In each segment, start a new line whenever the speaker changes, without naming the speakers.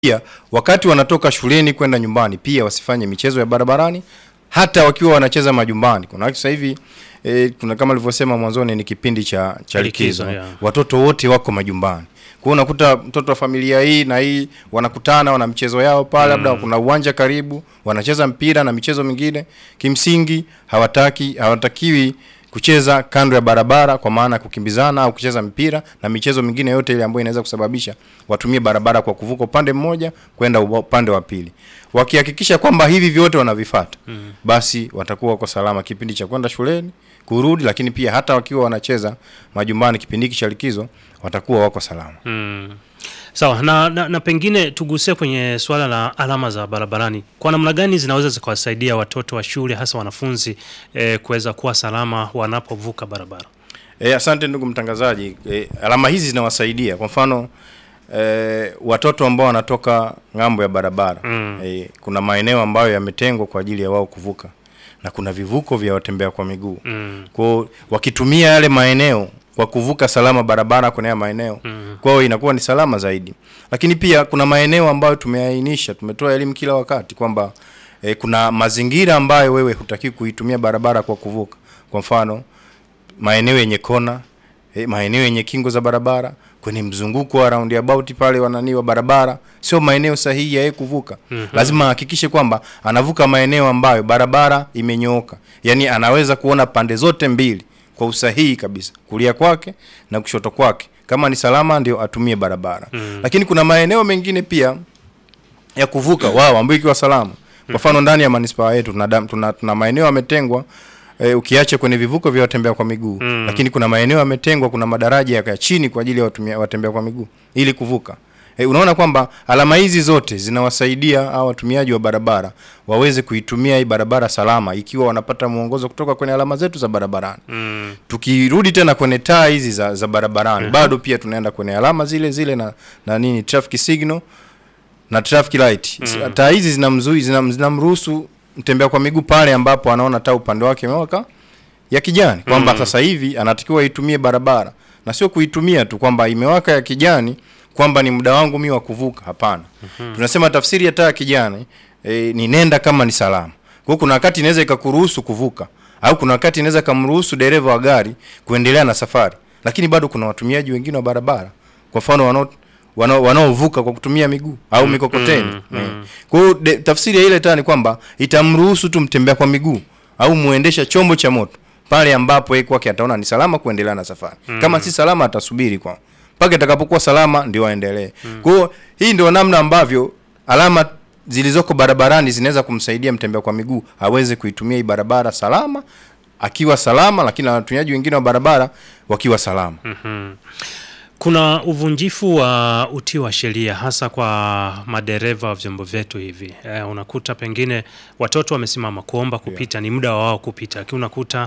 pia wakati wanatoka shuleni kwenda nyumbani pia wasifanye michezo ya barabarani hata wakiwa wanacheza majumbani. Kuna watu sasa hivi e, kuna kama alivyosema mwanzoni ni kipindi cha cha
Likizo,
likizo.
yeah.
Watoto wote wako majumbani. Kwa hiyo unakuta mtoto wa familia hii na hii wanakutana wana michezo yao pale, labda kuna uwanja karibu, wanacheza mpira na michezo mingine. Kimsingi hawataki hawatakiwi kucheza kando ya barabara kwa maana ya kukimbizana au kucheza mpira na michezo mingine yote ile ambayo inaweza kusababisha watumie barabara kwa kuvuka upande mmoja kwenda uba- upande wa pili. Wakihakikisha kwamba hivi vyote wanavifata, basi watakuwa wako salama kipindi cha kwenda shuleni, kurudi, lakini pia hata wakiwa wanacheza majumbani kipindi hiki cha likizo watakuwa wako salama.
Mm. Sawa na, na, na pengine tugusie kwenye suala la alama za barabarani. Kwa namna gani zinaweza zikawasaidia watoto wa shule hasa wanafunzi eh, kuweza kuwa salama wanapovuka barabara?
E, asante ndugu mtangazaji. E, alama hizi zinawasaidia kwa mfano e, watoto ambao wanatoka ng'ambo ya barabara
Mm.
e, kuna maeneo ambayo yametengwa kwa ajili ya wao kuvuka na kuna vivuko vya watembea kwa miguu
Mm.
kwao, wakitumia yale maeneo kwa kuvuka salama barabara kwenye haya maeneo
Mm.
kwao inakuwa ni salama zaidi. Lakini pia kuna maeneo ambayo tumeainisha, tumetoa elimu kila wakati kwamba e, kuna mazingira ambayo wewe hutaki kuitumia barabara kwa kuvuka. Kwa mfano maeneo yenye kona eh, maeneo yenye kingo za barabara, kwenye mzunguko wa roundabout pale wanani wa barabara, sio maeneo sahihi ya yeye kuvuka. Lazima ahakikishe kwamba anavuka maeneo ambayo barabara imenyooka, yaani anaweza kuona pande zote mbili kwa usahihi kabisa, kulia kwake na kushoto kwake. Kama ni salama, ndio atumie barabara. Lakini kuna maeneo mengine pia ya kuvuka wao ambayo ikiwa salama. Kwa mfano ndani ya manispaa yetu tuna, dam- tuna, tuna maeneo yametengwa e, ukiacha kwenye vivuko vya watembea kwa miguu
Mm.
lakini kuna maeneo yametengwa, kuna madaraja ya chini kwa ajili ya watumia, watembea kwa miguu ili kuvuka. E, unaona kwamba alama hizi zote zinawasaidia hao watumiaji wa barabara waweze kuitumia hii barabara salama, ikiwa wanapata mwongozo kutoka kwenye alama zetu za barabarani.
Mm.
Tukirudi tena kwenye taa hizi za, za barabarani bado pia tunaenda kwenye alama zile zile na, na nini traffic signal na traffic light.
Mm.
Taa hizi zinamzui zinam- zinamruhusu mtembea kwa miguu pale ambapo anaona taa upande wake imewaka ya kijani kwamba
Mm.
sasa hivi anatakiwa aitumie barabara na sio kuitumia tu kwamba imewaka ya kijani kwamba ni muda wangu mimi wa kuvuka. Hapana, tunasema tafsiri ya taa ya kijani e, ni nenda kama ni salama. Kwa hiyo kuna wakati inaweza ikakuruhusu kuvuka au kuna wakati inaweza ikamruhusu dereva wa gari kuendelea na safari, lakini bado kuna watumiaji wengine wa barabara, kwa mfano wanao wanao- wanaovuka kwa kutumia miguu au mikokoteni.
mm, mm.
Eh. Kwa hiyo de- tafsiri ya ile taa ni kwamba itamruhusu tu mtembea kwa miguu au muendesha chombo cha moto pale ambapo yeye kwake ataona ni salama kuendelea na safari. Kama si salama atasubiri kwa mpaka itakapokuwa salama ndio aendelee. Kwa hiyo hii ndio namna ambavyo alama zilizoko barabarani zinaweza kumsaidia mtembea kwa miguu aweze kuitumia hii barabara salama akiwa salama, lakini na watumiaji wengine wa barabara wakiwa salama.
Mhm. Kuna uvunjifu wa utii wa sheria hasa kwa madereva wa vyombo vyetu hivi. Eh, unakuta pengine watoto wamesimama kuomba kupita, ni muda wa wao kupita, lakini unakuta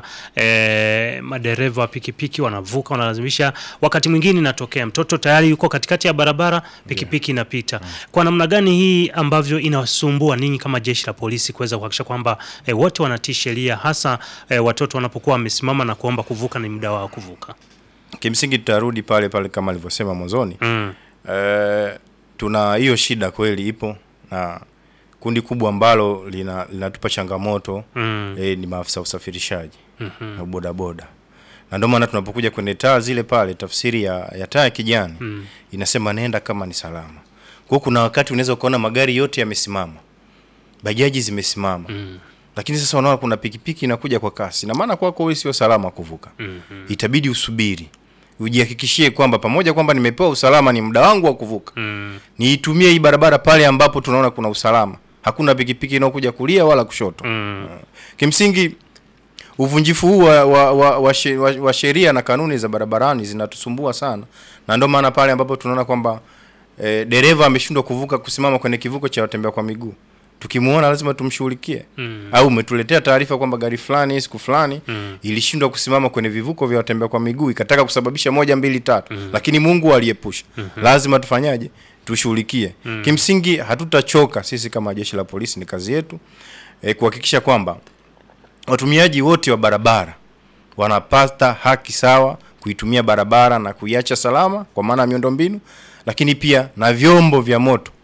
eh, madereva wa pikipiki wanavuka, wanalazimisha. Wakati mwingine inatokea mtoto tayari yuko katikati ya barabara, pikipiki inapita. Kwa namna gani hii ambavyo inawasumbua ninyi kama jeshi la polisi kuweza kuhakikisha kwamba eh, wote wanatii sheria, hasa eh, watoto wanapokuwa wamesimama na kuomba kuvuka, ni muda wao kuvuka?
Kimsingi tutarudi pale pale kama alivyosema mwanzoni.
Mm.
Eh, tuna hiyo shida kweli ipo na kundi kubwa ambalo lina linatupa changamoto
Mm.
eh, ni maafisa usafirishaji
Mhm.
na bodaboda, na ndio maana tunapokuja kwenye taa zile pale, tafsiri ya, ya taa ya kijani
Mm.
inasema nenda kama ni salama. Kwa hiyo kuna wakati unaweza ukaona magari yote yamesimama, bajaji zimesimama
Mm.
lakini sasa unaona kuna pikipiki inakuja kwa kasi, na maana kwako wewe sio salama kuvuka
Mhm.
itabidi usubiri ujihakikishie kwamba pamoja kwamba nimepewa usalama, ni muda wangu wa kuvuka,
Mm.
niitumie hii barabara pale ambapo tunaona kuna usalama, hakuna pikipiki inayokuja kulia wala kushoto.
Mm.
Kimsingi uvunjifu huu wa, wa, wa, wa, she- wa, wa sheria na kanuni za barabarani zinatusumbua sana, na ndio maana pale ambapo tunaona kwamba e, dereva ameshindwa kuvuka kusimama kwenye kivuko cha watembea kwa miguu, tukimuona lazima tumshughulikie
Mm.
au umetuletea taarifa kwamba gari fulani siku fulani
Mm.
ilishindwa kusimama kwenye vivuko vya watembea kwa miguu ikataka kusababisha moja mbili tatu, lakini Mungu aliepusha. Lazima tufanyaje? Tushughulikie. Kimsingi hatutachoka sisi kama jeshi la polisi, ni kazi yetu e, kuhakikisha kwamba watumiaji wote wa barabara wanapata haki sawa kuitumia barabara na kuiacha salama kwa maana ya miundombinu, lakini pia na vyombo vya moto